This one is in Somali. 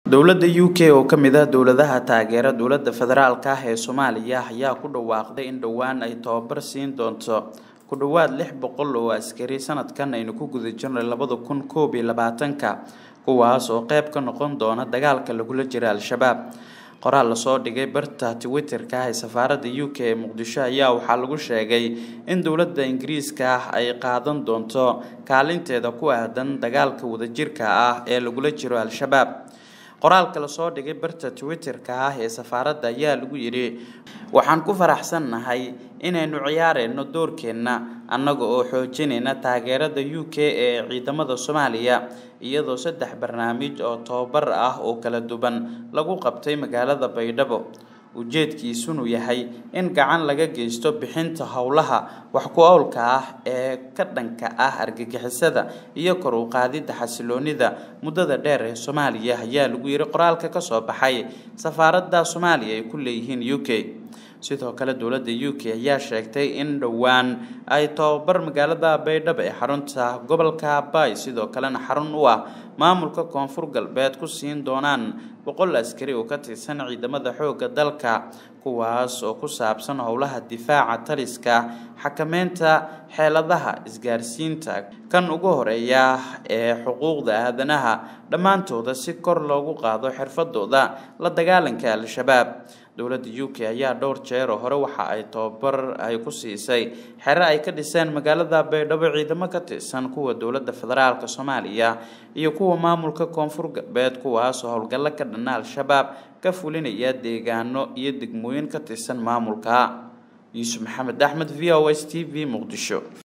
dowladda u k oo ka mid ah dowladaha taageera dowladda federaalka ah ee soomaaliya ayaa ku dhawaaqday in dhowaan ay tababar siin doonto ku dhowaad lix boqol oo askari sanadkan aynu ku guda jirnay labada kun koob iyo labaatanka kuwaas oo qeyb ka noqon doona dagaalka lagula jira al-shabaab qoraal lasoo dhigay barta twitterka ah ee safaaradda u k ee muqdisho ayaa waxaa lagu sheegay in dowladda ingiriiska ah ay qaadan doonto kaalinteeda ku aadan dagaalka wadajirka ah ee lagula jiro al-shabaab qoraalka lasoo dhigay barta twitter-ka ah ee safaaradda ayaa lagu yidhi waxaan ku faraxsannahay inaynu ciyaareyno doorkeenna annaga oo xoojinayna taageerada u k ee ciidamada soomaaliya iyadoo saddex barnaamij oo tobabar ah oo kala duwan lagu qabtay magaalada baydhabo ujeedkiisunu yahay in gacan laga geysto bixinta howlaha wax ku owlka ah ee ka dhanka ah argagixisada iyo kor u qaadidda xasiloonida muddada dheer ee soomaaliya ayaa lagu yiri qoraalka kasoo baxay safaaradda soomaaliya ay ku leeyihiin u k sidoo kale dowladda u k ayaa sheegtay in dhowaan ay tababar magaalada baydhabo ee xarunta gobolka bay sidoo kalena xarun u ah maamulka koonfur galbeed ku siin doonaan boqol askari oo ka tirsan ciidamada xoogga dalka kuwaas oo ku saabsan howlaha difaaca taliska xakameynta xeeladaha isgaarsiinta kan ugu horeeya ee xuquuqda aadanaha dhammaantooda si kor loogu qaado xirfadooda la dagaalanka al-shabaab dowladda u k ayaa dhowr jeer oo hore waxa ay tababar ay ku siisay xere ay ka dhiseen magaalada baydhabo ciidamo ka tirsan kuwa dowladda federaalka soomaaliya iyo kuwa maamulka koonfur galbeed kuwaasoo howlgallo ka dhana al-shabaab ka fulinaya deegaano iyo degmooyin ka tirsan maamulka yuusuf maxamed axmed v o s t v muqdisho